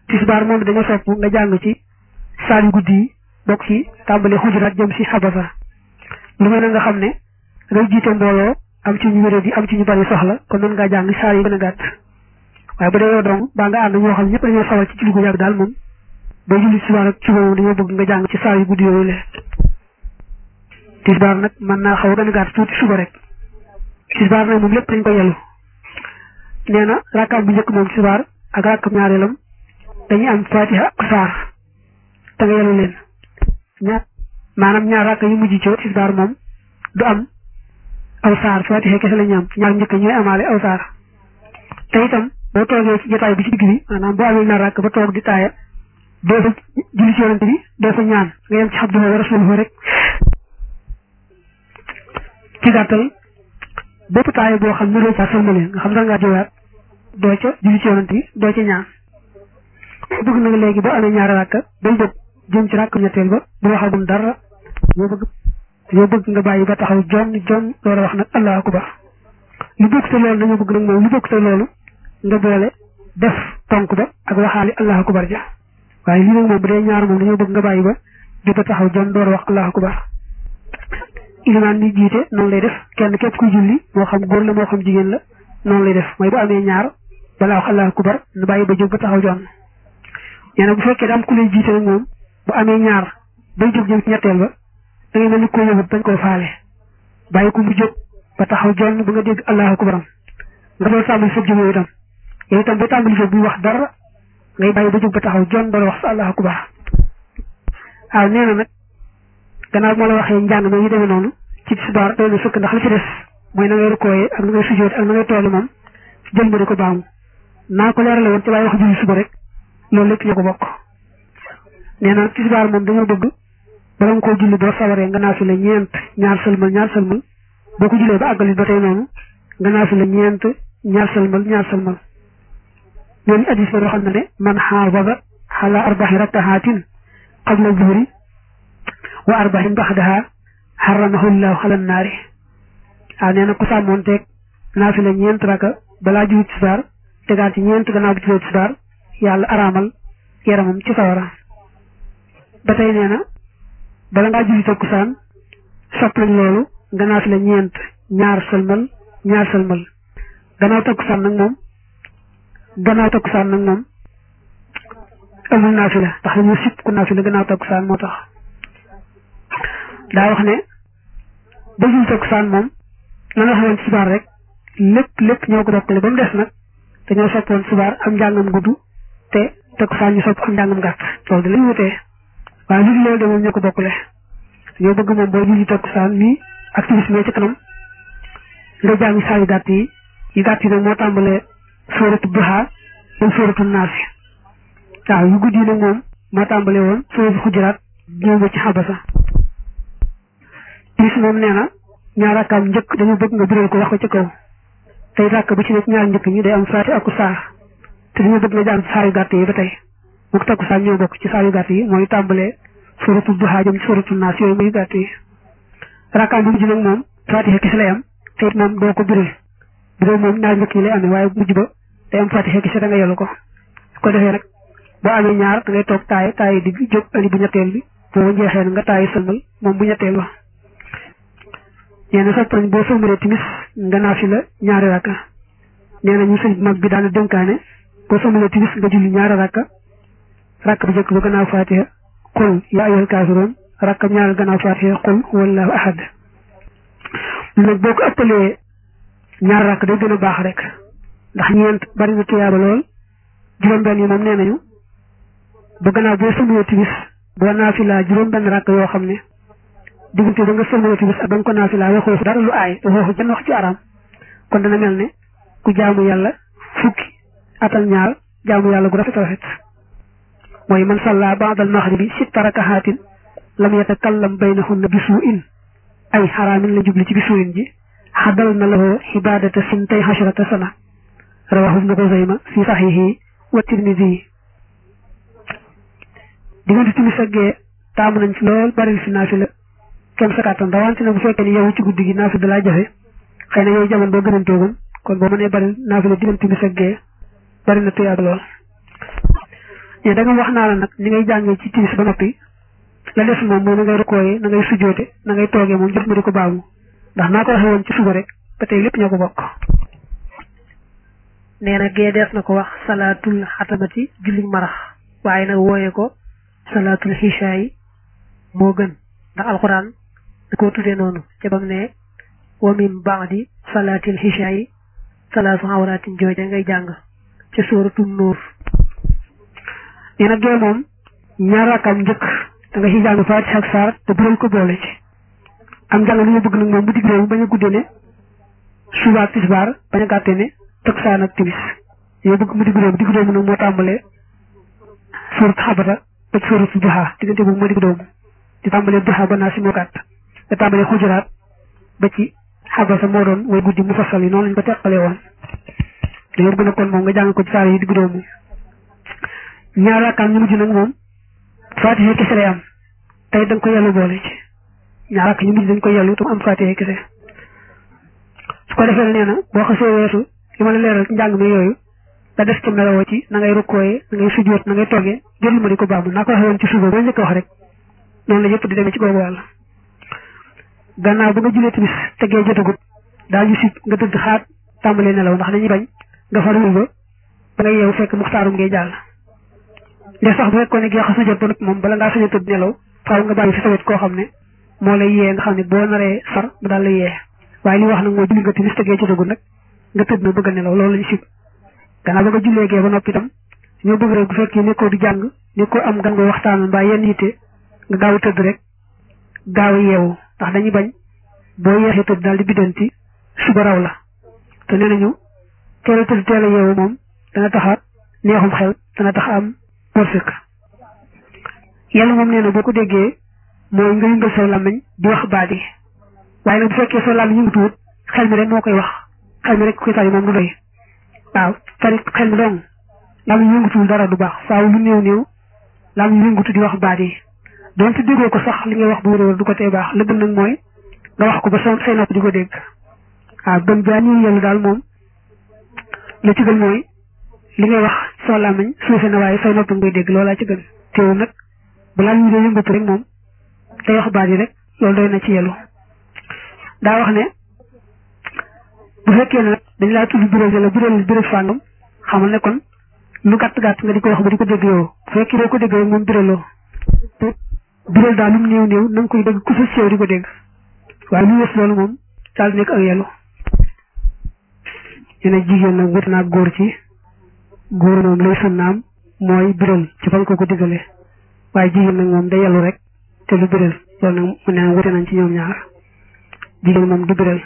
tisbaar moom dañoo sopp nga jàng ci saar yu guddi yi bokk ci tàmbali xujuraat jëm si xabasa lu mel ne nga xam ne ngay jiite mbooloo am ci ñu wéré di am ci ñu bari soxla kon mën ngaa jàng saar yi gën a gàtt waaye bu dee yow dong baa nga ànd ñoo xam ñëpp dañoo sawal ci julli gu yàgg daal moom boo julli tisbaar ak suba moom dañoo bëgg nga jàng ci saar yu guddi yooyu le tisbaar nag mën naa xaw a gën a gàtt tuuti suba rek tisbaar nag moom lépp dañ ko yelu nee na rakkaam bu njëkk moom tisbaar ak rakkam ñaareelam dañuy am fatiha ak saar te nga yelu leen ñaar maanaam ñaar rakk yu mujj ci tisbaar moom du am aw saar fatiha kese la ñu am ñaar njëkk ñooy amaale aw saar te itam boo toogee ci jotaay bi ci digg bi maanaam boo amee ñaar rakk ba toog di taaya doo fa julli ci yonante bi doo fa ñaan nga yem ci abdullahi wa rasuluhu rek ci gàttal bépp taaya boo xam ne doo ca sëlmale nga xam da ngaa jiwaat doo ca julli ci yonante bi doo ca ñaan bëgg na nga léegi boo amee ñaari rakk day jóg jëm ci rakk ñetteel ba bu waxagum dara yoo bëgg yoo bëgg nga bàyyi ba taxaw jon jon loolu wax nag allahu akbar lu bokk te loolu dañoo bëgg nag moom lu bokk te loolu nga boole def tonk ba ak waxaali allahu akbar ja waaye lii nag moom bu dee ñaar moom dañoo bëgg nga bàyyi ba di ba taxaw jon door wax allahu akbar ilimaan ni jiite noonu lay def kenn képp kuy julli moo xam góor la moo xam jigéen la noonu lay def mooy bu amee ñaar balaa wax allahu akbar nu bàyyi ba jóg ba taxaw jon nee na bu fekkee da am ku lay jiite nag moom bu amee ñaar bay jóg jëm ci ñetteel ba da ngay mel ni koo yëgut bañ koo faale bàyyi ko mu jóg ba taxaw jonn ba nga dégg allahu akbaram nga doon tàmbali sa jóg yow itam yow itam ba tàmbali jóg buy wax dara ngay bàyyi ba jóg ba taxaw jonn doon wax sa allahu akbar waaw nee na nag gannaaw moo la waxee njàng ma yu demee noonu ci tisbaar doy na sukk ndax li ci des mooy na ngay rukkooyee ak na ngay sujjóot ak na ngay tooge moom jël ma di ko baamu naa ko leerale woon te waaye wax julli suba rek loolu lépp ñoo ko bokk nee na tisbaar moom dañoo bëgg bala nga koo julli boo sawaree nga naafi la ñeent ñaar sëlmal ñaar sëlmal boo ko jullee ba àggali ba tey noonu nga naafi la ñeent ñaar sëlmal ñaar sëlmal ñooñu addis ba xam na ne man xaafada xala arbaxi rakkaxaatin qabla zuhri wa arbaxin baxdaha xaramahu llahu xala naari waaw nee na ku sàmmoon teeg naafi la ñeent raka balaa julli tisbaar tegaat ci ñeent gannaaw bi jullee tisbaar yàlla araamal yaramam ci sawara ba tey nee na bala ngaa julli takkusaan sopp nañ loolu nga naaf la ñeent ñaar sëlmal ñaar sëlmal gannaaw takkusaan nag moom gannaaw takkusaan nag moom amul naafi la ndax dañu sip ku naafi la gannaaw takkusaan moo tax daa wax ne ba julli takkusaan moom la nga xamoon subaar rek lépp lépp ñoo ko bokkale ba mu des nag dañoo soppoon subaar am njàngam gudd te takkusaan ñu sopp am njàngam gàtt loolu da lañu wutee waaye li loolu de moom ñoo ko bokkule ñoo bëgg moom boo julli takkusaan nii ak timis mee ci kanam nga jàng saa yu gàtt yi yu gàtt yi nag moo tàmbalee sóoratu duha dem sóoratu naasi waaw yu guddi yi nag moom moo tàmbalee woon sóoratu xujuraat ñëw ba ci xabasa timis moom nee na ñaar rakkaam njëkk dañu bëgg nga biral ko wax ko ci kaw tey ràkk bu ci nekk ñaar njëkk ñi day am faati ak saar te dañu bëgg nga jàng saa yu gàtt yi ba tey mu takkusaan ñoo bokk ci saa yu gàtt yi mooy tàmbalee suratu duha jëm ci suratu naas yooyu muy gàtt yi rakkaam bu mujj nag moom fatiha kese lay am te it moom doo ko biral biral moom ñaar njëkk yi lay amee waaye mujj ba day am fatiha kese da nga yelu ko su ko defee nag boo amee ñaar da ngay toog taay taay digg jóg ali bu ñetteel bi boo jeexee nga taay sëlmal moom bu ñetteel ba nee na sopp nañ boo sëlmalee timis nga naafi la ñaari rakka nee na ñu sëñ mag bi daana dénkaane boo sëlmalee timis nga julli ñaari rakka rakk bu njëkk ba gannaaw fatiha qul yaa ayyuhal kaafiruun rakkam ñaar gannaaw fatiha qul huwallaahu ahad nag boo ko ëppalee ñaar rakk day gën a baax rek ndax ñeent bari na tuyaaba lool juróom-benn yi moom nee nañu ba gannaaw boo sëlmalee timis boo naafilaa juróom-benn rakk yoo xam ne diggante ba nga sëlmalee timis ak ba nga ko naafilaa waxoo dara lu aay waxoo jenn wax ci araam kon dana mel ne ku jaamu yàlla fukki atal ñaar jaamu yàlla gu rafet rafet mooy man salla ba'dal maghribi sitta rakahaatin lam yatakallam baynahunna bi suu'in ay xaraamin la jubli ci bi suu'in ji xadal na lahu xibaadata sintay xasharata sana rawahu ibnu Xuzayma fi saxiixi wa tirmidi diggante timis ak gee taamu nañ ci lool bari fi naafila kenn sa kàttan rawante na bu fekkee ni yow ci guddi gi naafila da laa jafe xëy na yow jamono boo gënantoogoon kon boo mënee bari naafila diggante timis ak gee bari na tuyaab lool mais da nga wax naa la nag ni ngay jàngee ci timis ba noppi la des moom mooy na ngay rukkooyee na ngay sujjoote na ngay toogee moom jot ma di ko baamu ndax naa ko waxee woon ci suba rek ba tey lépp ñoo ko bokk nee na gee dees na ko wax salaatul xatamati julli marax waaye nag wooyee ko salaatul xisha yi moo gën ndax alxuraan da koo tuddee noonu ca bam ne wa min baadi salaatil xisha yi salaasu awraatin jooja ngay jàng ca sóoratul nuur nee na gee moom ñaar rakam njëkk da nga ci jàng faatiha ak saar te biral ko boole ci am jàng lu ñu bëgg nag moom bu digg réew bañ a guddee ne suba ak tisbaar bañ a gàttee ne takkusaan ak timis yow bëgg mu digg doomu digg doomu nag moo tàmbalee surat xabata ba ci surat duha diggante boobu moo digg doomu di tàmbalee duha ba naa si moo gàtt nga tàmbalee xujuraat ba ci xabasa moo doon way guddi mu fasal yi noonu lañ ko teqalee woon dañoo bëgg na kon moom nga jàng ko ci saar yi digg doomu ñaar rakkaan ñu mujj nag moom faatiha kese lay am tey da nga ko yellu boole ci ñaar rakk ñu mujj dañ ko yellu tam am faatiha kese su ko defee nee na boo xasee weesu li ma la leeral ci njàng mi yooyu la des ci melawoo ci na ngay rukkooyee na ngay sujjoot na ngay toggee jël ma di ko baamu naa ko waxee woon ci suba ba njëkk wax rek noonu la yëpp di demee ci googu wàll gannaaw ba nga julee timis tegee jotagut daal ñu si nga tëdd xaat tàmbalee nelaw ndax dañuy bañ nga farul ba ba nga yeewu fekk muxtaarum ngay jàll nde sax bu fekkoon ne gee xas na jot ba noppi moom bala ngaa sañ a tëdd nelaw faaw nga bàyyi fi sa wet koo xam ne moo lay yee nga xam ne boo naree far mu daal la yee waaye li wax nag mooy julli nga timis tegee jotagut nag nga tëdd na bëgg a nelaw loolu lañu sib gannaaw ba nga jullee gee ba noppi itam ñoo bëgg rek bu fekkee nekkoo di jàng nekkoo am gan nga waxtaan mbaa yenn yitte nga gaaw a tëdd rek gaaw a yeewu ndax dañuy bañ boo yeexee tëdd daal di biddanti suba raw la te nee nañu teel a tëdd teel a yeewu moom dana tax a neexum xel dana tax a am wërsëg yàlla moom nee na boo ko déggee mooy nga yëngal say làmmiñ di wax baat yi waaye nag bu fekkee sa làmmiñ yëngatuwut xel mi rek moo koy wax xel mi rek koy tari moom du doy waaw tari xel mi dong làmmiñ yëngatuwul dara du baax faaw lu néew néew làmmiñ yëngatu di wax baat yi donte déggoo ko sax li ngay wax bu wér du ko tee baax la gën nag mooy nga wax ko ba say nopp di ko dégg waaw gën jaa ñëw yàlla daal moom la ci gën mooy li ngay wax soo làmmiñ suufe na waaye say nopp ngay dégg loolaa ci gën teewu nag bu làmmiñ dee yëngatu rek moom day wax baat yi rek loolu doy na ci yelu daa wax ne bu fekkee ne nag dañ laa tudd biral la biral biral fàngam xamal ne kon lu gàtt gàtt nga di ko wax ba di ko dégg yow bu fekkee doo ko dégg rek moom biraloo biral daal lu mu néew néew na nga koy dégg ku sa sew di ko dégg waaye lu yës loolu moom daal nekk ak yelu ñu ne jigéen nag wut naa góor ci góor moom lay sunnaam mooy biral ci fañ ko ko diggalee waaye jigéen nag moom day yelu rek te lu biral loolu nag mu ne wute nañ ci ñoom ñaar jigéen moom du biral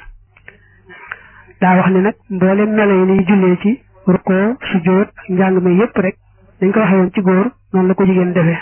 daa wax ne nag mboolem melo yi niy jullee ci rukkoo sujjóot ak njàng mi yépp rek dañ ko waxee woon ci góor noonu la ko jigéen defee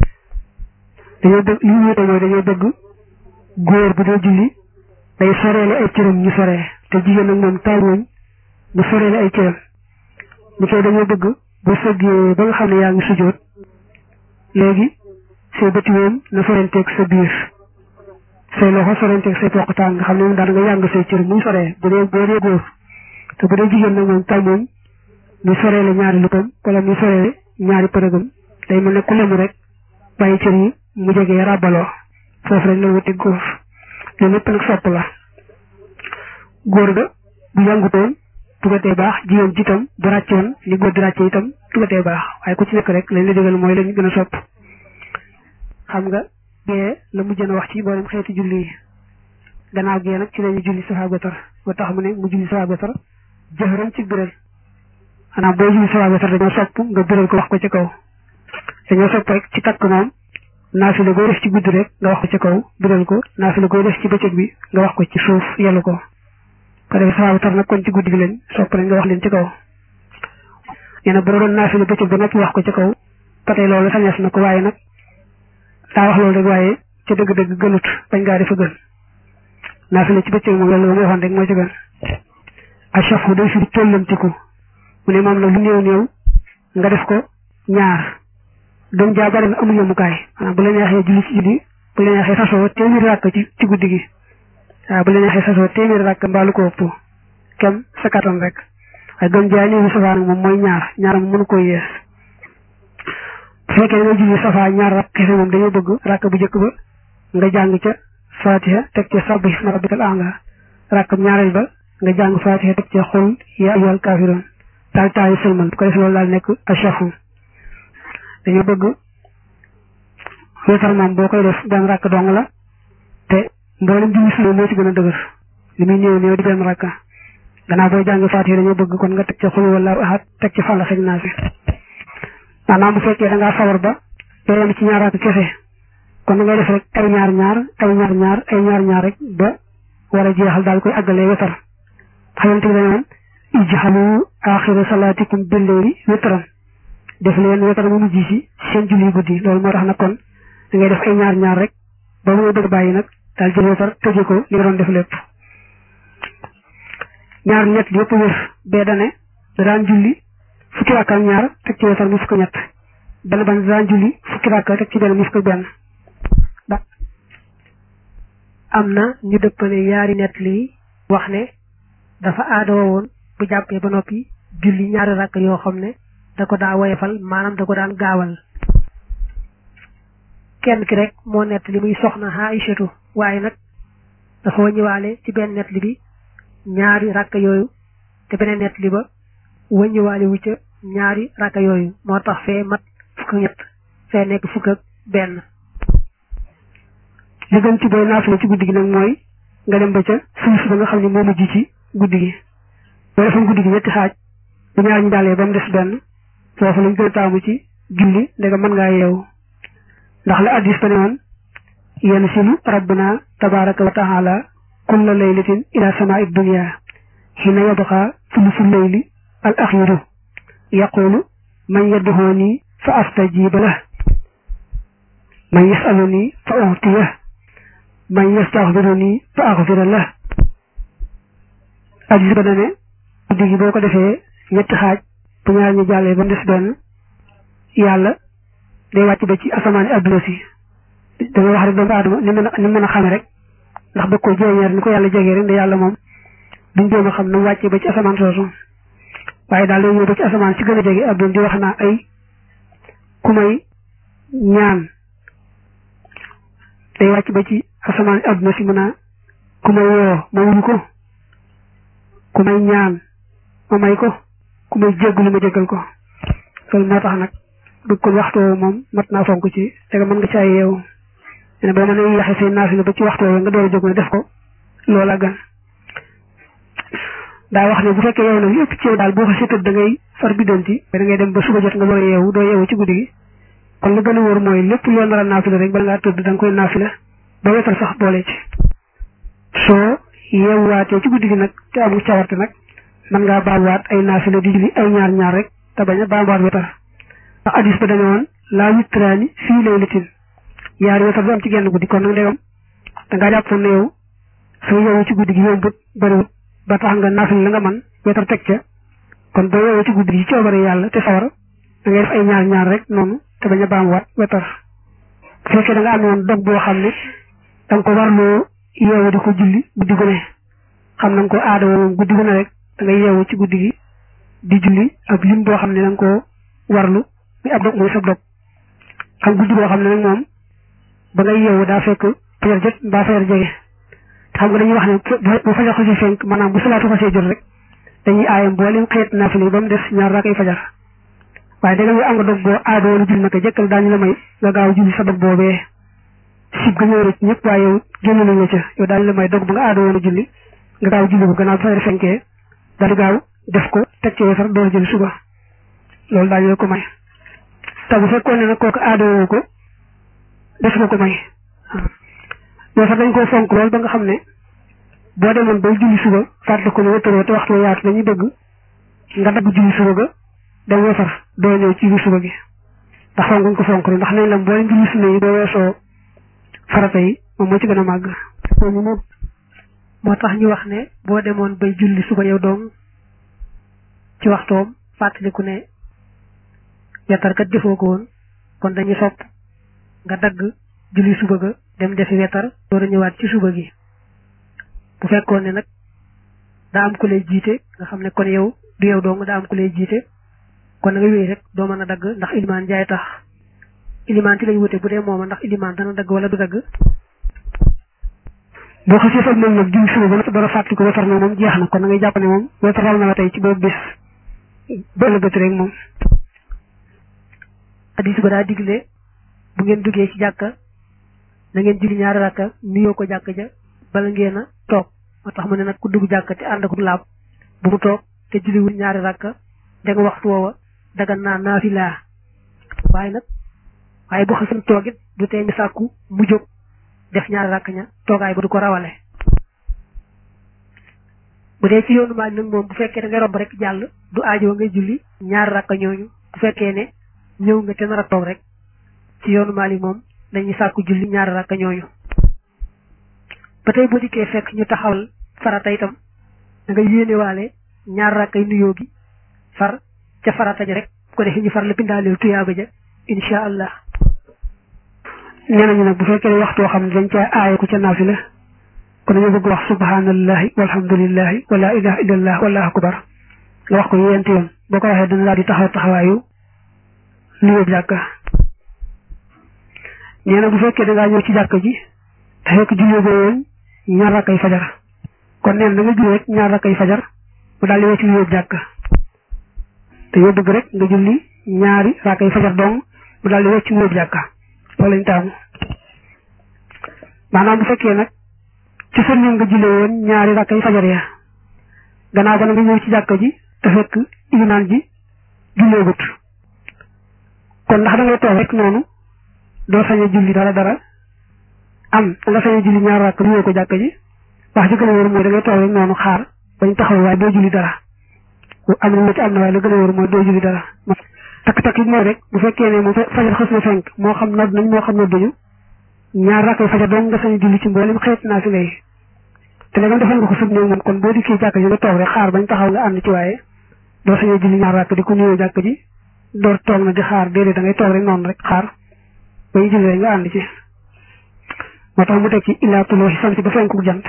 dañoo bëgg li ñu wute mooy dañoo bëgg góor bu dee julli day soreele ay cëram ñu soree te jigéen nag moom taamuñ mu soreele ay cëram ñu koy dañoo bëgg bu sëggee ba nga xam ne yaa ngi sujjóot léegi say bëti woom na sorenteeg sa biir say loxo sorenteeg say poqtaan nga xam ne moom daal nga yàng say cër muy soree bu dee boo dee góor te bu dee jigéen nag moom tàmmoñ muy soreele ñaari luppam wala muy soreele ñaari përëgam day mel ne ku lemu rek bàyyi cër yi mu jegee ràbbaloo foofu rek la wuti góor loolu lépp nag sopp la góor ga bu yàngutoon tugatee baax jigéen ji itam bu ràccoon ni góor di ràcce itam tugatee baax waaye ku ci nekk rek lañ la digal mooy lañ gën a sopp xam nga gee la mujjën a wax ci mboolem xeeti julli yi gannaaw gee nag ci lañu julli safa gotar moo tax mu ne mu julli safa gotar jëxëram ci biral xanaa boo julli safa gotar dañoo sopp nga biral ko wax ko ci kaw dañoo sopp rek ci takk moom naafila gooy def ci guddi rek nga wax ko ci kaw biral ko naafila gooy def ci bëccëg bi nga wax ko ci suuf yellu ko ko defee safa gotar nag kon ci guddi gi lañ sopp rek nga wax leen ci kaw nee na bu doon naafila bëccëg ba noppi wax ko ci kaw ba tey loolu sañes na ko waaye nag daa wax loolu rek waaye ca dëgg-dëgg gënut bañ ngaa defa gën naafila ci bëccëg moom loolu ma waxoon rek moo ci gën achafu day firi tollantiku mu ne moom la lu néew néew nga def ko ñaar doom jaa bari na amul yemukaay maanaam bu la neexee julli ci julli bu la neexee sasoo téeméeri ràkk ci ci guddi gi waaw bu la neexee sasoo téeméeri ràkk mbaalu ko ëpp kem sa kattan rek waaye doom jaa néew safaa nag moom mooy ñaar ñaar moom mënu koy yees bu fekkee da nga julli safa ñaar rakk kese moom dañoo bëgg rakk bu njëkk ba nga jàng ca fatiha teg ca sabbi isma rabbikal a'la rakk ñaareel ba nga jàng fatiha teg ca xul ya ayyuhal kaafiruun daal taayu sëlmal bu ko defee loolu daal nekk achafu dañoo bëgg wéetar moom boo koy def benn rakk dong la te mboolem julli sunna moo ci gën a dëgër li muy néew néew di benn rakk gannaaw booy jàng fatiha dañoo bëgg kon nga teg ca xul wala ahad teg ca fàlla xëj naa fi maanaam bu fekkee da ngaa sawar ba day yem ci ñaar rakk kese kon da ngay def rek ay ñaar ñaar ay ñaar ñaar ay ñaar ñaar rek ba war a jeexal daal koy àggalee wetar xamante bi dañoon ijxalu axira salaatikum billeeli wetran def leen wetar mu mujj si seen julli guddi loolu moo tax nag kon da ngay def ay ñaar ñaar rek ba mu bëgg bàyyi nag daal jël wetar tëje ko li nga doon def lépp ñaar ñett yëpp wër bee dane da daan julli fukki rakka ak ñaar teg ci wetar mu fukk ñett benn ban da daan julli fukki rakka teg ci benn mu fukk benn am na ñu dëppale yaari nett lii wax ne dafa aadoo woon bu jàppee ba noppi julli ñaari rakk yoo xam ne da ko daa woyefal maanaam da ko daan gaawal kenn ki rek moo nett li muy soxna Aïchatu waaye nag dafa wëññiwaale ci benn nett li bi ñaari rakk yooyu te beneen nett li ba wëññiwaale wu ca ñaari rakk yooyu moo tax fee mat fukk ñett fee nekk fukk ak benn li gën ci booy naafila ci guddi gi nag mooy nga dem ba ca suuf ba nga xam ne moo mujj ci guddi gi boo defoon guddi gi ñetti xaaj bu ñaar ñi daalee ba mu des benn foofu lañ gën a taamu ci julli ndega mën ngaa yeewu ndax la addis ba ne woon yenn silu rabbuna tabaraka wa taala kulla laylatin ila samaa dunya xina yabqa sulusu layli al axiru yaqulu man yadduhooni fa astajiba lah man yasaluni fa utiyah man yastaxfiruni fa axfira lah addis ba dane guddi gi boo ko defee ñetti xaaj bu ñaar ñi jàllee ba mu des benn yàlla day wàcc ba ci asamaani adduna si da nga wax rek doomu aadama ni mën a ni mën a xame rek ndax bëgg ko jeeñeer ni ko yàlla jegee rek nda yàlla moom duñ jéem a xam na mu wàccee ba ci asamaan soosu waaye daal day ñëw ba ci asamaan si gën a jege adduna di wax naa ay ku may ñaan day wàcc ba ci asamaan adduna si mën a ku may woo ma wuyu ko ku may ñaan ma may ko ku may jéggulu ma jéggal ko loolu moo tax nag du kon waxtu moom mat naa fonk ci te mën nga caa yeewu ne boo mënee yaxe say naafila ba ci waxtu nga door a jóg ne def ko loola gan daa wax ne bu fekkee yow nag li ëpp ci yow daal boo ko seetat da ngay far biddanti da ngay dem ba suba jot nga door a yeewu doo yeewu ci guddi gi kon la gën a wóor mooy lépp loo nar a naafila rek bala ngaa tëdd da nga koy naafila ba wetal sax boole ci soo yeewuwaatee ci guddi gi nag te amul cawarte nag mën ngaa baamuwaat ay naafila di julli ay ñaar ñaar rek te bañ a baamuwaat wetar ndax addis ba dañu woon laa witraani fii laylatin yaari wetar du am ci genn guddi kon nag ndegam da ngaa jàppoon ne yow soo yeewu ci guddi gi yombut bariwut ba tax nga naafila la nga man wetar teg ca kon boo yeewu ci guddi gi ci coobare yàlla te sawar da ngay def ay ñaar ñaar rek noonu te bañ a baamuwaat wetar bu fekkee da nga amoon dog boo xam ne da nga ko warloo yeewu di ko julli guddi gu ne xam na nga ko aada moom guddi gu ne rek da ngay yeewu ci guddi gi di julli ak lim boo xam ne da nga koo warlu muy ab dog muy sab dog xam guddi boo xam ne nag moom ba ngay yeewu daa fekk fajar jot mbaa fajar jege te xam nga dañuy wax ne bu fajar xasee fenk maanaam bu salaatu xasee jot rek dañuy aayam mboolem xeet naafila ba mu des ñaar raakay fajar waaye da nga am nga dog boo aada woon julli naka jëkkal daañu la may nga gaaw julli sa dog boobee sib ga ñëw rek ñëpp waaye yow génn nañ la ca yow daañu la may dog bu nga aada woon a julli nga gaaw julli ko gannaaw bu fajar fenkee daal di gaaw def ko teg ci weesar door jël suba loolu daañu la ko may te bu fekkoon ne nag kooku aada woo ko def nga ko may waaw sax dañ koo fonk lool ba nga xam ne boo demoon bay julli suba fàttali ko ne wëttaroo te waxtu yaatu dañuy bëgg nga dagg julli suba ga dem weesar doo ñëw ci julli suba gi ndax fonk nga ko fonk rek ndax nañ la boo julli sunna yi boo weesoo farata yi moom moo ci gën a màgg moo tax ñu wax ne boo demoon bay julli suba yow doom ci waxtoom fàttaliku ne wetar kat defoo ko woon kon dañuy sopp nga dagg julli suba ga dem defi wetar door a ñëwaat ci suba gi bu fekkoon ne nag daa am ku lay jiite nga xam ne kon yow du yow dong daa am ku lay jiite kon na nga wéy rek doo mën a dagg ndax ilmaan jaay tax ilimaan ci lañ wute bu dee mooma ndax ilimaan dana dagg wala du dagg boo xasee sag moom nag julli suba ba noppi dara fàttali ko wetar na moom jeex na kon da ngay jàpp ne moom wetaral na la tey ci boobu bis ba ëllëgati rek moom hadis ba daa digle bu ngeen duggee ci jàkka na ngeen julli ñaari rakka nuyoo ko jàkka ja bala ngeen a toog moo tax mu ne nag ku dugg jàkka te ànd ak laab bu mu toog te julliwul ñaari rakka da nga waxtu woowa dagan naa naafila waaye nag waaye bu xasan toogit du tee mi sàkku mu jóg def ñaari rakk ña toogaay ba du ko rawale bu dee ci yoonu maaj nag moom bu fekkee da ngay romb rek jàll du aajoo ngay julli ñaari rakk ñooñu bu fekkee ne ñëw nga te nar a toog rek ci yoonu maali moom dañuy sàkku julli ñaari rakk ñooñu ba tey boo dikkee fekk ñu taxawal farata itam da nga yéenewaale ñaari rakk ay nuyoo gi far ca farata ja rek bu ko defee ñu far la bindaaleel tuyaaba ja incha allah nee nañu nag bu fekkee ne waxtu xam ne dañ ca aaye ku ca naafila kon dañoo bëgg wax subhanallahi walhamdulillahi wala ilaha illallah wallahu akbar nga wax ko yent yoon boo ko waxee dana daal di taxaw taxawaayu nuyoo jàkka nee na bu fekkee da ngaa ñëw ci jàkka ji te fekk julli boo woon ñaar rakkay fajar kon neen da nga julli rek ñaar rakkay fajar mu daal di wecc nuyoo jàkka te yoo bëgg rek nga julli ñaari rakkay fajar dong mu daal di wecc nuyoo jàkka loolu lañ taamu maanaam bu fekkee nag ci sa ñëw nga julli woon ñaari rakkay fajar ya gannaaw ba nga ñëw ci jàkka ji te fekk imaan ji julleegut kon ndax da ngay toog rek noonu doo sañ a julli dara dara am da nga sañ a julli ñaar rakk nuyoo ko jàkka ji wax ji gën a wóor mooy da ngay toog rek noonu xaar bañ taxaw waaye doo julli dara am na ci am na waaye la gën a wóor mooy doo julli dara takk-takk yi mooy rek bu fekkee ne moom fajar xës na fenk moo xam nodd nañ moo xam ne duñu ñaar rakk fajar doon nga sañ a julli ci mboolem xeet naa fi lay te léegi defal nga ko sëb néew moom kon boo dikkee jàkka ji nga toog rek xaar bañ taxaw nga ànd ci waaye doo sañ a julli ñaar rakk di ko nuyoo jàkka ji door toog na di xaar déedéet da ngay toog rek noonu rek xaar ba ñu julli rek nga ànd ci moo tax mu teg ci illaa tulooxi samsi ba fenku jant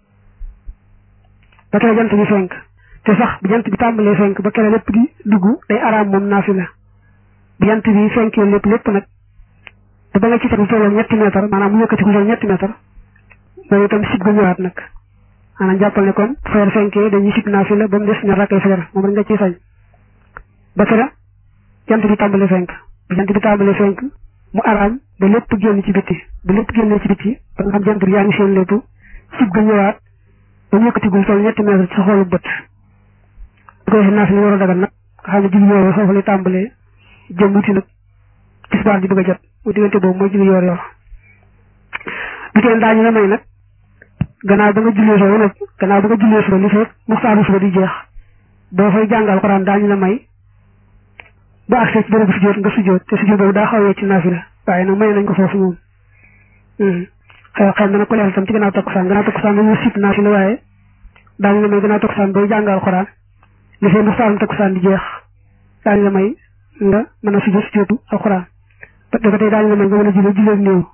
ba kere jant bi fenk te sax bi jant bi tàmbalee fenk ba kere lépp di dugg day araam moom naafi la bi jant bi fenkee lépp lépp nag te ba nga ci teg lu tolloo ñetti mètre maanaam mu yëkkati ku toll ñetti mètre loolu itam sib ga ñëwaat nag maanaam jàppal ne kon fajar fenkee dañuy sib naafi la ba mu des ñaar rakkay fajar moom rek nga ciy sañ ba kere jant bi tàmbalee fenk bi jant bi tàmbalee fenk mu araam ba lépp génn ci bitti ba lépp génnee ci bitti ba nga xam jant bi yaa ngi seen lépp sib ga ñëwaat ba mu yëkkati gul toll ñetti mètre ci sa xoolu bët bu ko defee naaf li war a dagal nag nga xam ne julli yoor foofu lay tàmbalee jëm wuti nag tisbaar ji bëgg a jot mu diggante boobu mooy julli yoor yoor bu teen daañu la may nag gannaaw ba nga jullee suba nag gannaaw ba nga jullee suba li fekk muxtaaru suba di jeex boo fay jàngal Alxuraan daañu la may ba accès ci bërëbu sujjóot nga sujjóot te sujjóot boobu daa xawee ci naafila waaye nag may nañ ko foofu moom xëy xëy dana ko leeral tam ci gannaaw takkusaan gannaaw takkusaan dañuy sib naafila waaye daañu la may gannaaw takkusaan booy jàngal Alxuraan li fee muxtaarum takkusaan di jeex daañu la may nga mën a sujjóot sujjóotu Alxuraan ba ba tey daañu la may nga mën a jullee julleeg néew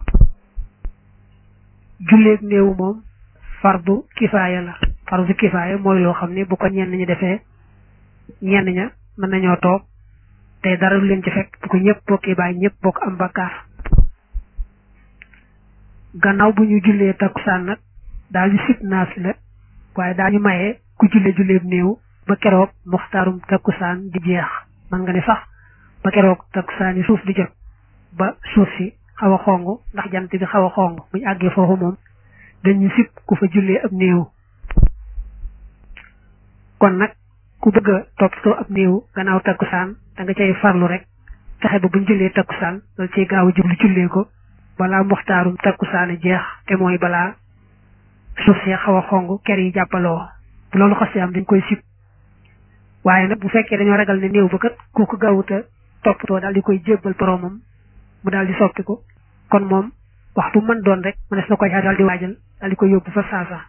julleeg néew moom fardu kifaaya la fardu kifaaya mooy loo xam ne bu ko ñenn ñi defee ñenn ña mën nañoo toog te dara du leen ci fekk bu ko ñëpp bokkee bàyyi ñëpp bokk am bakkaar gannaaw bu ñu jullee takkusaan nag daañu sit naafila waaye daañu maye ku julle julleeb néew ba keroog muxtaarum takkusaan di jeex man nga ne sax ba keroog takkusaan yi suuf di jot ba suuf si xaw a xong ndax jant bi xaw a xong buñu àggee foofu moom dañu sib ku fa jullee ab néew kon nag ku bëgg a toppatoo ab néew gannaaw takkusaan da nga cay farlu rek fexe ba buñ jullee takkusaan loolu ciy gaaw a jublu jullee ko balaa muxtaarum takkusaan jeex te mooy balaa suuf see xaw a xong ker yi jàppaloo bu loolu xasee am dañ koy sib waaye nag bu fekkee dañoo ragal ne néew ba kat ku ko gaawuta toppatoo daal di koy jébbal boromam mu daal di soppi ko kon moom waxtu mën doon rek mu des na koy daal di waajal daal di koy yóbbu fa saasa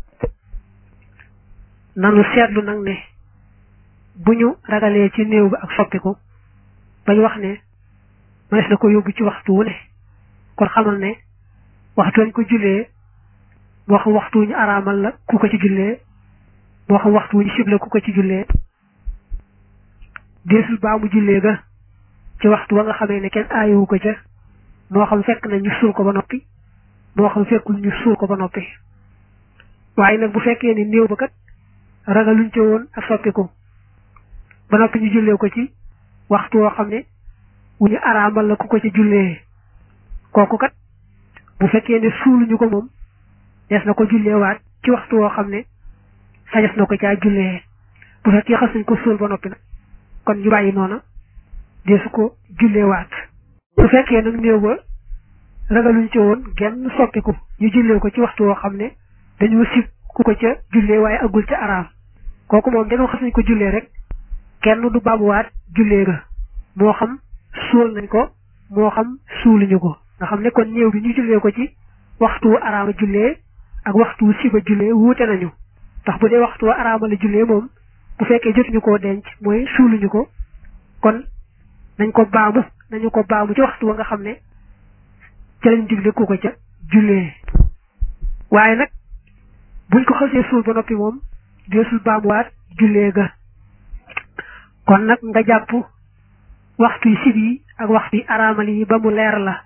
nanu seetlu nag ne bu ñu ragalee ci néew bi ak soppiku bañ wax ne mënees na ko yóbbu ci waxtu wu ne kon xamal ne waxtu wañ ko jullee moo xam waxtu wu ñu araamal la ku ko ci jullee moo xam waxtu wu ñu sible ku ko ci jullee deesul baa mu jullee ga ci waxtu wa nga xamee ne kenn aayewu ko ca moo xam fekk na ñu suul ko ba noppi moo xam fekkul ñu suul ko ba noppi waaye nag bu fekkee ni néew ba kat ragaluñ ca woon ak soppiku ba noppi ñu jullee ko ci waxtu woo xam ne wu ñu araamal la ku ko ci jullee kooku kat bu fekkee ne suuluñu ko moom des na ko jullee waat ci waxtu woo xam ne sañes na ko caa jullee bu fekkee xas nañ ko suul ba noppi nag kon ñu bàyyi noona deesu ko jullee waat bu fekkee nag néew ba ragaluñ ci woon genn soppiku ñu jullee ko ci waxtu woo xam ne dañoo sib ku ko ca jullee waaye agul ca araam kooku moom dañoo xas nañ ko jullee rek kenn du baabuwaat jullee ga moo xam suul nañ ko moo xam suuluñu ko nga xam ne kon néew bi ñu jullee ko ci waxtu araama jullee ak waxtu siba jullee wuute nañu ndax bu dee waxtu araama la jullee moom bu fekkee jotuñu koo denc mooy suuluñu ko kon nañ ko baamu nañu ko baamu ci waxtu wa nga xam ne ca lañ digle ku ko ca jullee waaye nag buñ ko xasee suul ba noppi moom deesul baamuwaat jullee ga kon nag nga jàpp waxtu yi sib yi ak waxtu yi araamal yi ba mu leer la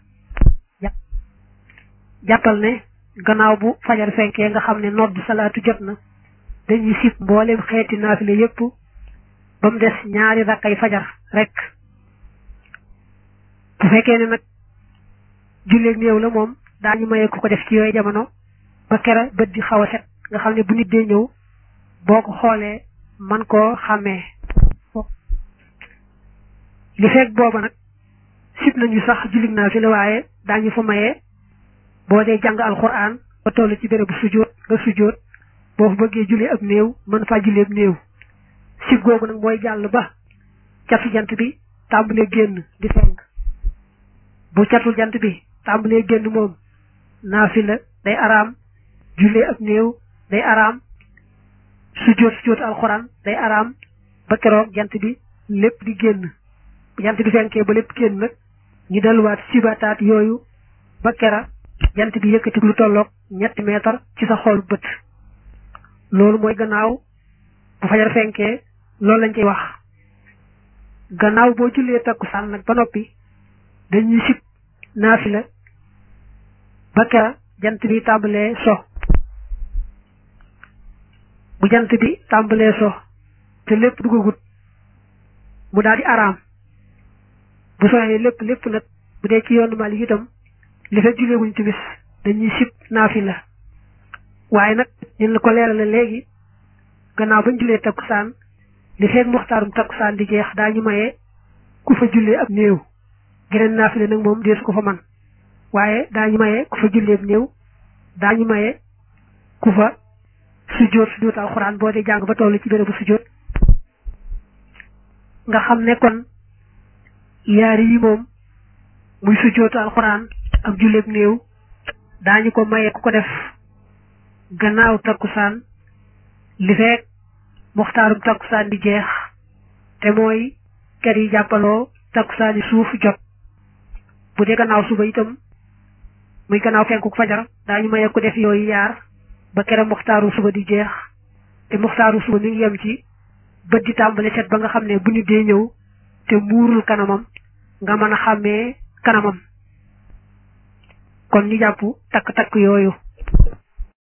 jàppal ne gannaaw bu fajar fenkee nga xam ne nodd salaatu jot na dañuy sib mboolem xeeti naafile yépp ba mu des ñaari rakkay fajar rek bu fekkee ne nag julleeg néew la moom daañu mayee ku ko def ci yooyu jamono ba kera bët di xaw a set nga xam ne bu nit dee ñëw boo ko xoolee man koo xàmmee li fekk booba nag sib nañu sax jullig naafile waaye daañu fa mayee boo dee jàng alxuraan ba toll ci bérébu sujjóot nga sujjóot boo fa bëggee julli ab néew mën faa julli ab néew sib googu nag mooy jàll ba catu jant bi tàmbalee génn di fenk bu catul jant bi tàmbalee génn moom naafila day araam julli ab néew day araam sujjóot sujjóot alxuraan day araam ba keroog jant bi lépp di génn jant bi fenkee ba lépp génn nag ñu delluwaat sibataat yooyu ba kera jant bi yëkkati lu tolloog ñetti meetar ci sa xool bët loolu mooy gannaaw bu fajar fenkee loolu lañ ciy wax gannaaw boo jullee takkusaan nag ba noppi dañuy sib naafila ba kera jant bi tàmbalee so bu jant bi tàmbalee so te lépp dugagut mu daal di araam bu soxee lépp lépp nag bu dee ci yoonu Maalik itam li fekk jullee wuñ timis dañuy sib naafila waaye nag ñun la ko leerale léegi gannaaw bañ jullee takkusaan li fekk muxtaarum takkusaan di jeex daañu maye ku fa jullee ab néew geneen naafila nag moom deesu ko fa man waaye daañu maye ku fa jullee ab néew daañu maye ku fa sujjóot sujjóot alxuraan boo dee jàng ba toll ci bérébu sujjóot nga xam ne kon yaari yi moom muy sujjóotu alxuraan ak julleeb néew daañu ko maye ku ko def gannaaw takkusaan li fekk muxtaarum takkusaan di jeex te mooy kër yi jàppaloo takkusaan yi suuf jot bu dee gannaaw suba itam muy gannaaw fenkuk fajar daañu maye ku def yooyu yaar ba kere muxtaaru suba di jeex te muxtaaru suba mi ngi yem ci bët di tàmbali set ba nga xam ne bu nit dee ñëw te muurul kanamam nga mën a xàmmee kanamam kon ñu jàpp takk-takk yooyu